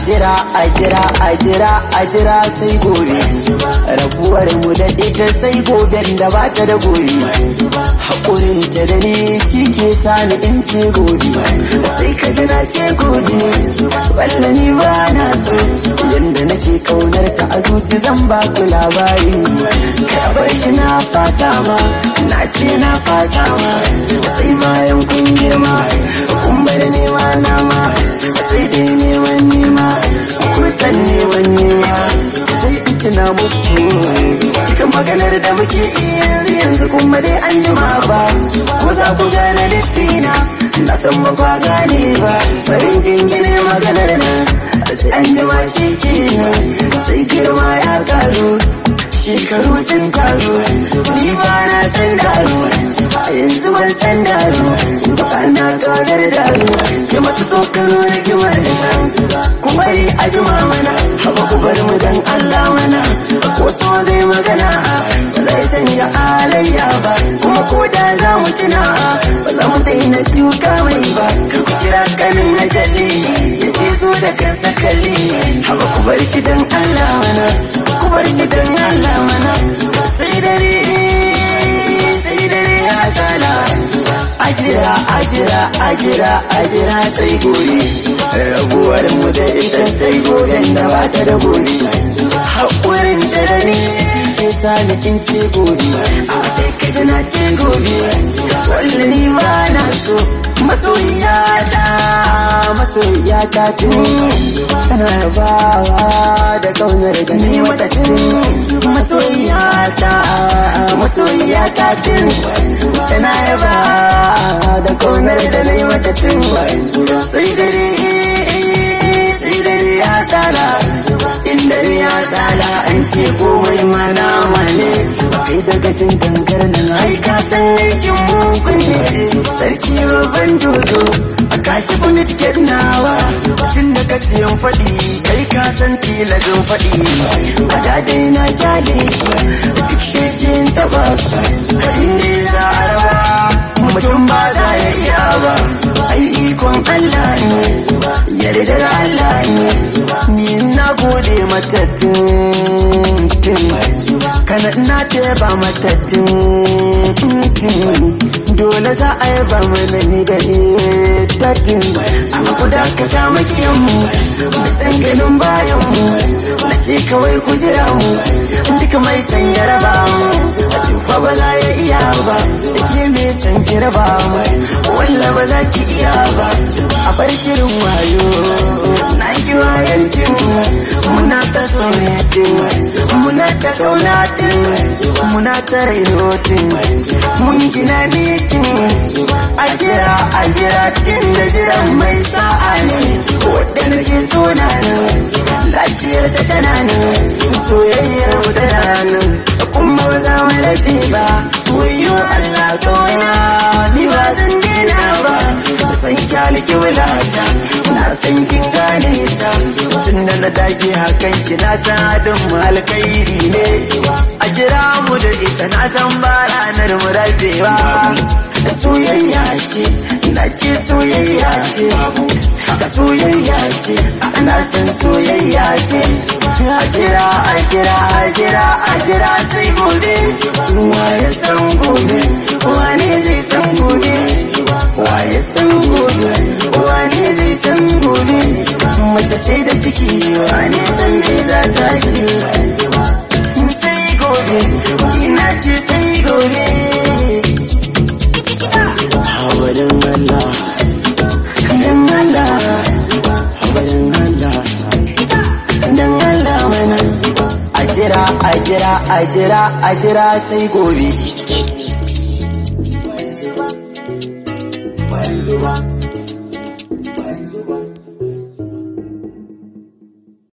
jira a jira a jira a jira sai gobe rabuwar mu da ita sai goben da ba ta da gobe haƙurin ta da ni shi ke sani in ce gobe sai ka ji na ce gobe walla ni ba na so yanda nake kaunar ta a zuci zan ba ku labari ka bar shi na fasa ma na ce na fasa ma sai bayan kun girma kun bar nema na ma sai dai neman nema kun san neman nema sai in tuna muku cikin maganar da muke iya yanzu yanzu kuma dai an jima ba ko za ku gane lifina na san ba kwa gane ba farin jingine maganar nan sai an jima shi kenan sai girma ya karu shekaru sun taru ni ba na san daru a yanzu ban san daru ba na kagar daru ya masu tsokano na gimar ku bari a jima mana haba ku bar mu dan Allah mana ko so zai magana ba zai sanya alayya ba kuma ko da za mu tuna ba za mu daina duka mai ba kar ku kira kanin ajali ya ce so da kansa kalli haba ku bar shi dan Allah mana ku bar shi dan Allah mana sai dare sai dare ya sala ajira ajira ajira ajira sai gobe rabuwar mu da ita sai goben da ba ta da gobe haƙurin ta da ni ke sa ni kin ce gobe a sai ka ji na ce gobe wallahi ba na so masoyiya ta masoyiya ta tun tana yabawa da kaunar da ni mata tun masoyiya ta masoyiya ta tun tana yabawa da kaunar da ni mata tun sai dare sai dare ya sala in dare ya sala an ce komai mana mane kai daga cin gangar nan ai ka san aikin mugun ne sarki babban dodo a kashi kuna tiket nawa tun da ka tsiyan faɗi kai ka san tilazin faɗi a dadai na kyale duk shejin taɓa su inda za a rawa mutum ba za ya iya ba ai ikon Allah ne yardar Allah ne ni na gode mata tun kana na ba mata tun dole za a yaba mana ni da ita tun amma ku dakata makiyan mu san ganin bayan mu na ce kawai ku jira mu duka mai san jaraba mu a tufa ba za ya iya ba da ke mai san jaraba mu walla ba za ki iya ba a bar shirin wayo na ki wayan tin muna ta soyatin muna ta kaunatin muna ta rainotin mun gina mitin a jira a jira tin da jiran mai sa'a ne wadda nake so na nan lafiyar ta tana nan soyayyar mu tana nan kuma ba za mu lafi ba wayo Allah kawana ni ba zan daina ba san kyaliki wulata na san kin gane ta tun da na dage hakan ki na san adin mu alkhairi ne a jira mu da ita na san ba ranar mu rabewa soyayya ce na ce soyayya ce ka soyayya ce ana san soyayya ce a jira a jira a jira a jira sai gobe waye san gobe wani zai san gobe waye san gobe wani zai san gobe mace ce da ciki wani san me za ta yi sai gobe ina ce sai gobe Hawarin Allah, dan Allah, hawarin Allah, dan Allah mana. A jira, a jira, a jira, a jira sai gobe. Skate Mix. Bayan zuba,